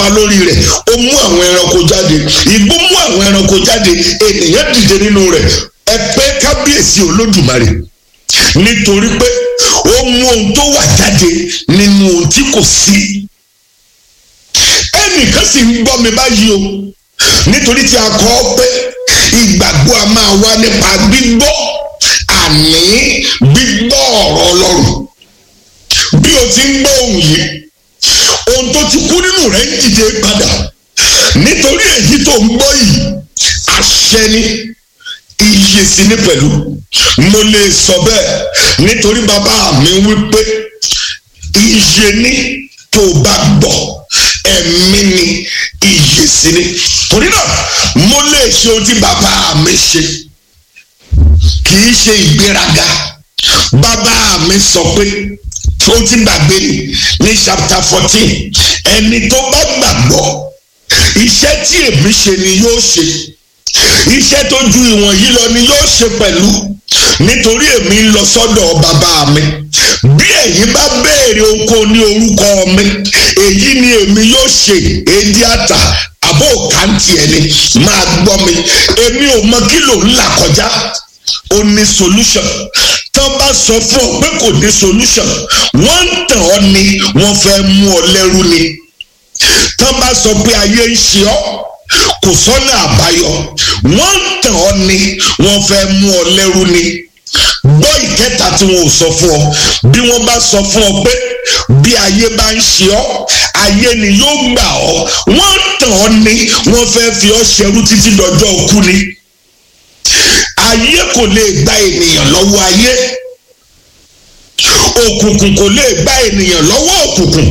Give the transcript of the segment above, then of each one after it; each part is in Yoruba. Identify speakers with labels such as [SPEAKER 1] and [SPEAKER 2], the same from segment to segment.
[SPEAKER 1] jọba lórí rẹ̀ ó mú àwọn ẹranko jáde igbó mú àwọn ẹranko jáde ènìyàn dìde nínú rẹ̀ ẹ pé kábíyèsí olódùmarè nítorí pé ó mú ohun tó wà jáde nínú ohun tí kò sí ẹnìkan sì ń gbọ́ mi báyìí o nítorí tí a kọ́ ọ pé ìgbàgbọ́ a máa wá nípa gbígbọ́ àní gbígbọ́ ọ̀rọ̀ ọlọ́run bí o ti ń gbọ́ ohun yìí ohun tó ti kú nínú rẹ̀ ń dìde padà nítorí èyí tó ń gbọ́ yìí àṣẹ ni iye sí ní pẹ̀lú mo lè sọ bẹ́ẹ̀ nítorí bàbá mi wí pé iye ní tó bá gbọ́ ẹ̀mí ni iye sí ní torí náà mo lè ṣe ohun tí bàbá mi ṣe kì í ṣe ìgbéraga bàbá mi sọ pé ó ti gbàgbé ni ní chapter fourteen ẹni tó bá gbàgbọ́ iṣẹ́ tí èmi ṣe ni yóò ṣe iṣẹ́ tó ju ìwọ̀n yìí lọ ni yóò ṣe pẹ̀lú nítorí èmi ń lọ sọ́dọ̀ bàbá mi bí ẹ̀yin bá béèrè ohunkóhun ní orúkọ mi èyí ni èmi yóò ṣe èdè àtà àbò kàǹtì ẹni máa gbọ́ mi èmi ò mọ kí ló ń là kọjá ó ní solution tán bá sọ fún ọ pé kò ní solution wọ́n ń tàn ọ́ ni wọ́n fẹ́ mú ọ lẹ́rú ni tán bá sọ pé ayé ń ṣe ọ́ kò sọ́nà àbáyọ wọ́n ń tàn ọ́ ni wọ́n fẹ́ mú ọ lẹ́rú ni gbọ́ ìkẹta tí wọn ò sọ fún ọ bí wọ́n bá sọ fún ọ pé bí ayé bá ń ṣe ọ́ ayé ni yóò gbà ọ́ wọ́n ń tàn ọ́ ni wọ́n fẹ́ fi ọ́ ṣẹrú títí dọjọ́ òkú ni ayé kò lè gba ènìyàn lọ́wọ́ ayé òkùnkùn kò lè gba ènìyàn lọ́wọ́ òkùnkùn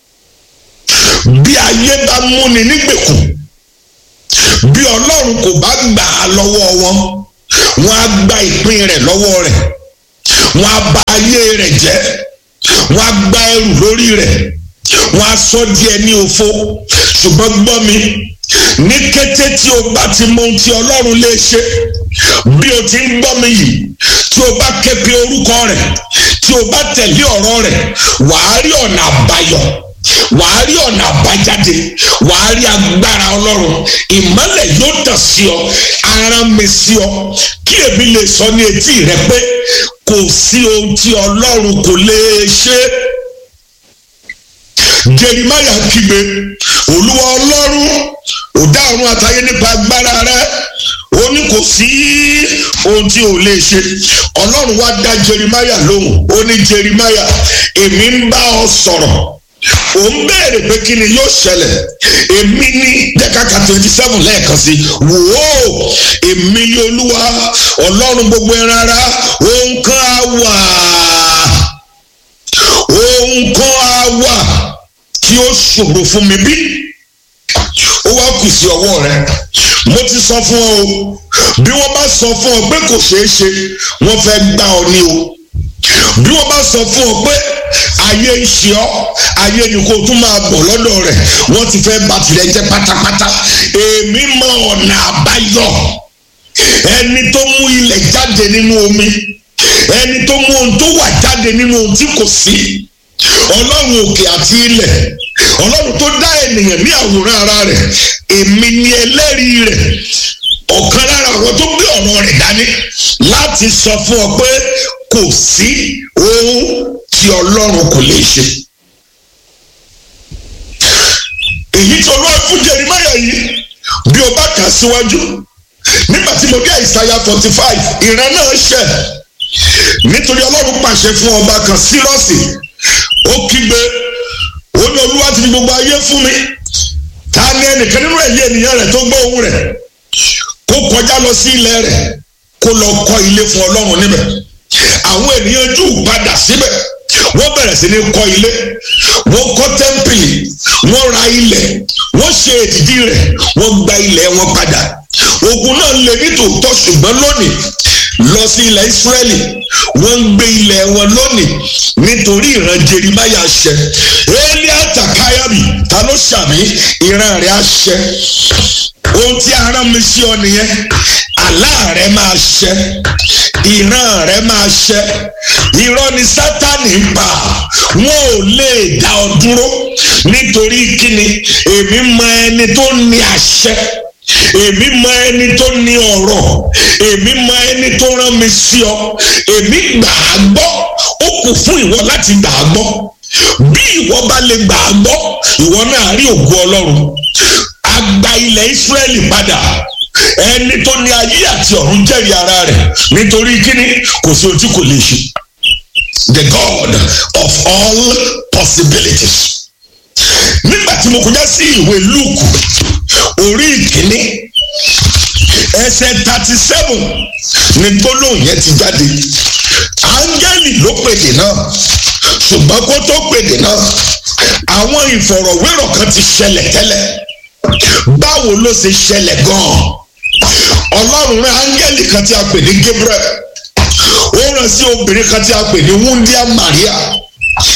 [SPEAKER 1] bí ayé bá múni nígbèkùn bí ọlọ́run kò bá gbà á lọ́wọ́ wọn wọn á gba ìpín rẹ̀ lọ́wọ́ rẹ̀ wọn á bà ayé rẹ̀ jẹ́ wọn á gba ẹrù lórí rẹ̀ wọn á sọ díẹ̀ ní òfo ṣùgbọ́n gbọ́ mi ní kété tí o bá ti mọ ohun tí ọlọ́run lè ṣe bí o ti ń gbọ́ mi yìí tí o bá ké pe orúkọ rẹ̀ tí o bá tẹ̀lé ọ̀rọ̀ rẹ̀ wàá rí ọ̀nà àbáyọ wàá rí ọ̀nà àbájáde wàá rí agbára ọlọ́run ìmọ́lẹ̀ yóò tàn sí ọ ara mi sí ọ kí èmi lè sọ ní etí rẹ pé kò sí ohun tí ọlọ́run kò lè ṣe jerimaya kígbe olúwa ọlọ́run ò dá ọ̀run àtayé nípa agbára rẹ ó ní kò sí ohun tí ò lè ṣe ọlọ́run wá dá jerimaya lóhùn ó ní jerimaya èmi ń bá ọ sọ̀rọ̀ ò ń béèrè pé kí ni yóò ṣẹlẹ̀ èmi ní dẹ́kàkà twenty seven lẹ́ẹ̀kan sí wò ó èmi ní olúwa ọlọ́run gbogbo ẹran ara ohun kan á wà ohun kan á wà tí ó ṣòro fún mi bí ó wá kù sí ọwọ́ rẹ mo ti sọ fún ọ o bí wọ́n bá sọ fún ọ pé kò ṣeé ṣe wọ́n fẹ́ gbá ọ ní o bí wọ́n bá sọ fún ọ pé ayé ń ṣe ọ́ ayé ni kò tún máa bọ̀ lọ́dọ̀ rẹ̀ wọ́n ti fẹ́ bà tìrẹ jẹ́ pátápátá èmi mọ ọ̀nà àbáyọ ẹni tó mú ilẹ̀ jáde nínú omi ẹni tó mú ohun tó wà jáde nínú ohun tí kò sí ọlọ́run òkè àti ilẹ̀ ọlọ́run tó dá ènìyàn ní àwòrán ara rẹ̀ èmi ni ẹlẹ́rìí rẹ̀ ọ̀kan lára àwọn tó gbé ọ̀rọ̀ rẹ̀ dání láti sọ fún ọ pé kò sí ohun tí ọlọ́run kò lè ṣe. èyí tó lọ́ọ́ fún Jeremáyà yìí bí o bá kà síwájú nígbà tí mo dé àìsàyà forty five ìran náà ṣẹ̀ nítorí ọlọ́run pàṣẹ fún ọba kan sírọ́ọ̀sì ó kígbe ó ní olúwa ti fi gbogbo ayé fún mi ta ni ẹnìkan nínú ẹ̀yẹ ènìyàn rẹ̀ tó gbọ́ ohùn rẹ̀ kó kọjá lọ sí ilẹ̀ rẹ̀ kó lọ kọ́ ilé fún ọlọ́run níbẹ̀ àwọn ènìyàn jù padà síbẹ̀ wọ́n bẹ̀rẹ̀ sí ní kọ́ ilé wọ́n kọ́ tẹ́ḿpìlì wọ́n ra ilẹ̀ wọ́n ṣe èdìdí rẹ̀ wọ́n gba ilẹ̀ wọn padà ogun náà lè ní tòótọ́ ṣùgbọ́n lónìí lọ sí ilẹ̀ Ísírẹ́lì wọ́n ń gbé ilẹ̀ wọn lónìí nítorí ìran Jeremáyà ṣẹ Élíà tàkáyàbì ta ló ṣàmì ìran rẹ̀ á ṣẹ ohun tí a rán mi sí ọ nìyẹn àlá rẹ máa ṣẹ ìran rẹ máa ṣẹ irọ́ ni sátani ń pa wọn ò lè dá ọ dúró nítorí kíni èmi mọ ẹni tó ní àṣẹ èmi mọ ẹni tó ní ọ̀rọ̀ èmi mọ ẹni tó rán mi sí ọ èmi gbà á gbọ́ ó kù fún ìwọ láti gbà á gbọ́ bí ìwọ bá lè gbà á gbọ́ ìwọ náà rí ògo ọlọ́run a gba ilẹ̀ Ísírẹ́lì padà ẹni tó ní ayé àti ọ̀run jẹ́rìí ara rẹ̀ nítorí kíni kò sí ohun tí kò lè ṣe the God of all possibilities nígbà tí mo kọjá sí ìwé Lúùkù orí ìkíní ẹsẹ̀ thirty seven ni gbólóhùn yẹn ti jáde áńgẹ́lì ló pèdè náà ṣùgbọ́n kó tó pèdè náà àwọn ìfọ̀rọ̀wérọ̀ kan ti ṣẹlẹ̀ tẹ́lẹ̀ báwo ló ṣe ṣẹlẹ̀ gan-an ọlọ́run rán áńgẹ́lì kan tí a pè ní Gabriel ó rán sí obìnrin kan tí a pè ní wúndíá Maria